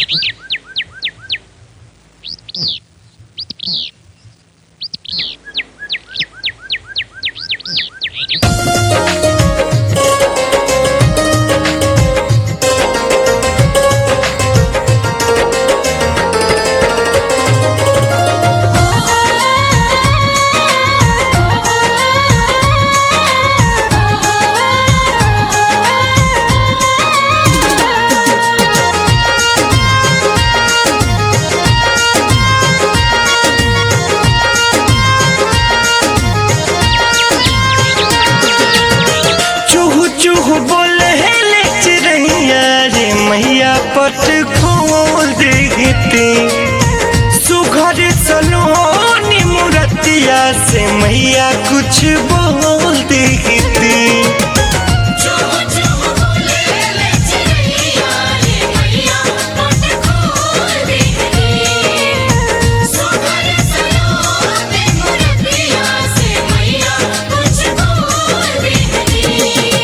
चूहू चूहू बोले ले चिड़ैया रे मैया पट खोल देती सुघर सलोनी मुरतिया से मैया कुछ बोल देती जो जो बोले ले चिड़िया रे मैया पट खोल देती सुगर सलोने मुरतिया से मैया कुछ बोल देती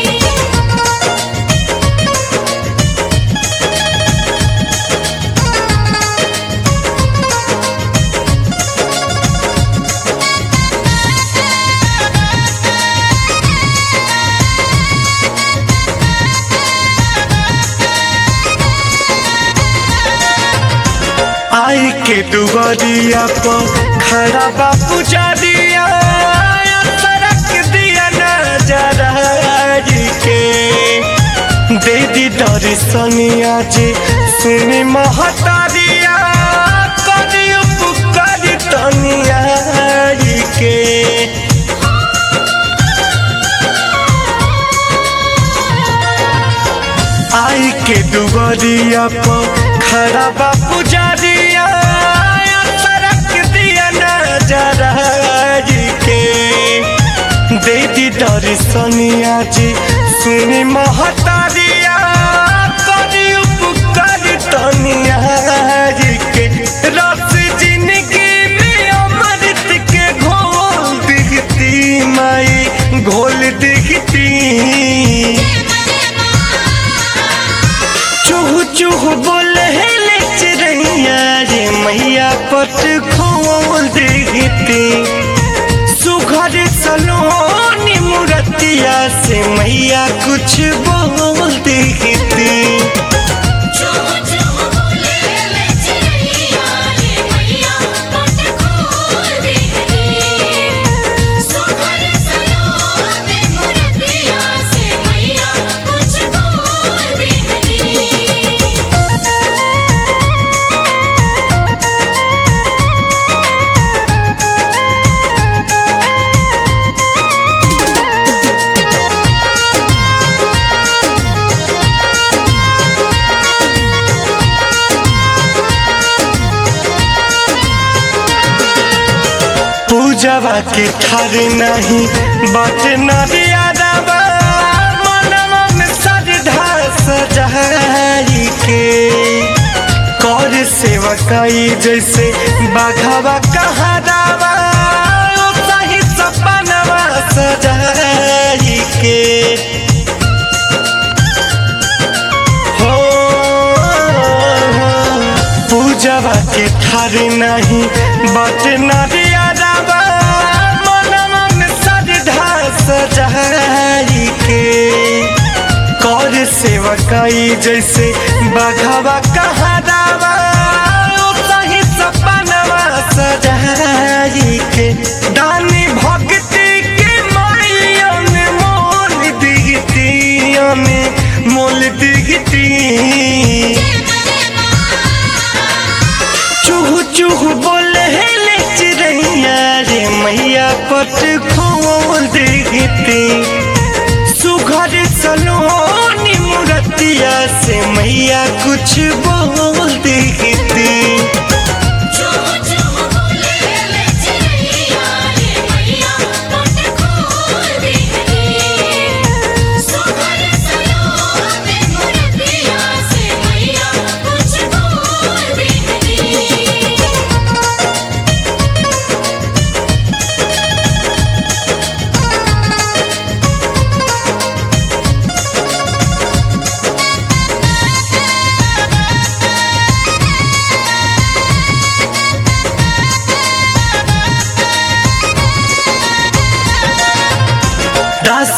आई के दुआरिया पर खड़ा बा पुजारिया सड़क दिया नजरा के दे दी दर्शनिया जी सुनी महतारिया करी उपकार तनिया के आई के दुआरिया पर खड़ा बा पुजारिया सड़क दिया नजरा के दे दी दर्शनिया जी सुनी महतारिया करी उपकार तनिया के रस जिंदगी में अमृत के घोल दिखती माई घोल दिखती चूहू चूहू बोले ले चिड़ैया रे मैया पट खोल देती सुघर सलोनी मुरतिया से मैया कुछ बोल देती जो जो बोले ले चिड़िया रे मैया पट खोल देती सुगर सलोने मुरतिया से मैया कुछ बोल देती पूजवा के ठार नहीं बट नदियादवा मनवा में श्रद्धा सजाई के कर सेवकाई जैसे बाघवा कहादावा सही सपनवा सजाई के हो पूजवा के ठार नहीं बट नदिया दावा मनवा में श्रद्धा सजाई के कर सेवकाई जैसे बघवा कहा दावा सही सपनवा सजाई के दानी भक्ति के माइया में मोल दिगतिया में मोल दिगती चूहू चूहू बोले ले चिड़ैया रे मैया पट खोल देती सुघर सलोनी मुरतिया से मैया कुछ बोल देती जो जो बोले ले चिड़िया रे मैया पट खोल देती सुगर सलोने मुरतिया से मैया कुछ बोल देती हो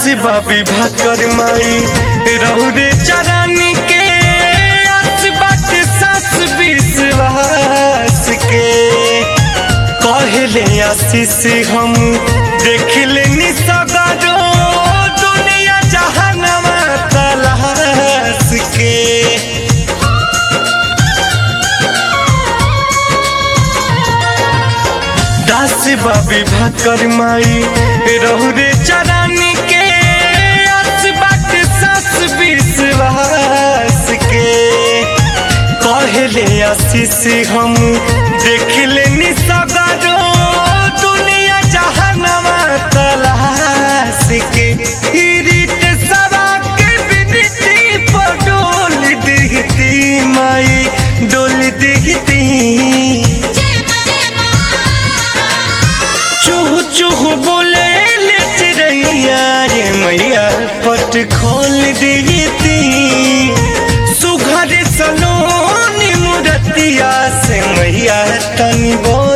बाबी भाकर माई रौरे चरानी के आस बात सास विश्वास के कहले आशीष हम देख लेनी सगरो दुनिया जहानवा तलाश के दास बाबी भाकर माई रहुरे चरानी के आस बात सास विश्वास के कहले आशीष हम देख लेनी सगरो दुनिया जहानवा तलाश के रीत सवा के बिनती पर डोल दिखती माई डोल दिखती जय मां चूह चूह बोले ले चिड़ैया रे मैया पट खोल देती सुघर सलोनी मुरतिया से मैया तनी बोल